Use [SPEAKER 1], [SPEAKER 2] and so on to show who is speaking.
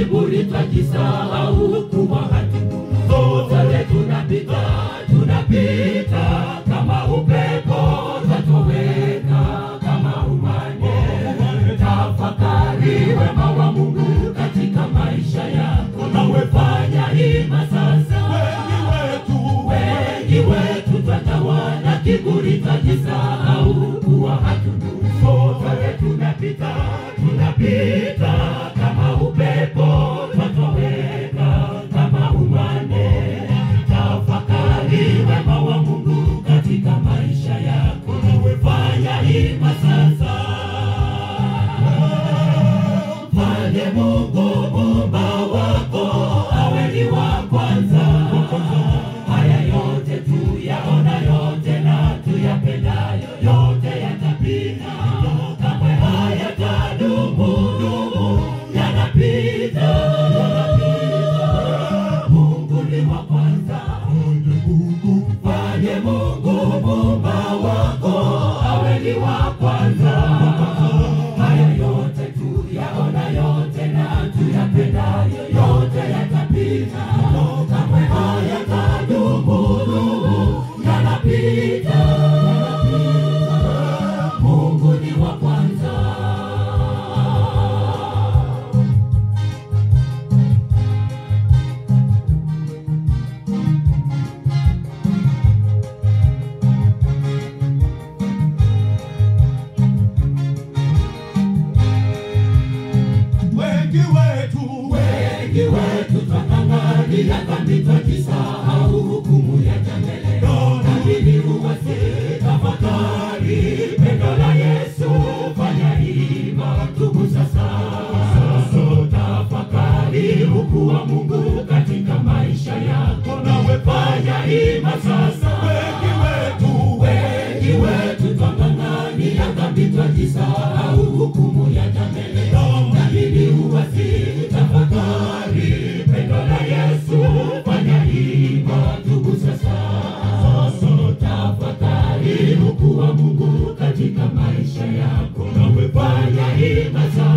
[SPEAKER 1] kiburi twajisahau kuwa hatudumu. Sote tunapita, tunapita kama upepo, twatoweka kama umande. Tafakari wema wa Mungu katika maisha yako, nawe fanya hima sasa.
[SPEAKER 2] Wengi wetu
[SPEAKER 1] Wengi wetu twatawana kiburi, twajisahau kuwa hatudumu. Sote tunapita, tunapita kama upepo, twatoweka kama umande. Tafakari wema wa Mungu katika maisha yako, nawe fanya hima sasa. Mfanye Mungu muumba wako awe ni wa kwanza. Haya yote tuyaona yote na tuyapendayo yote yatapita, kamwe hayatadumu dumu, yanapita, yanapita. Mungu ni wa kwanza. Mfanye Mungu muumba wako awe ni wa kwanza. Haya yote tuyaona yote na tuyapendayo yote yatapita, kamwe hayatadumu dumu, yanapita, yanapita. Mungu ni wa kwanza.
[SPEAKER 2] wengi wetu
[SPEAKER 1] Wengi wetu twang'ang'ania dhambi, twajisahau hukumu ya jambele. Lakini uwasi tafakari pendo la Yesu, fanya hima, tubu sasa. Tafakari ukuu wa Mungu katika maisha yako, nawe fanya hima sasa.
[SPEAKER 2] wengi wetu
[SPEAKER 1] Wengi wetu twang'ang'ania dhambi, twajisahau hukumu ya jambele. Lakini uwasi tafakari pendo la Yesu, fanya hima, tubu sasa. Tafakari ukuu wa Mungu katika maisha yako, nawe fanya hima sasa.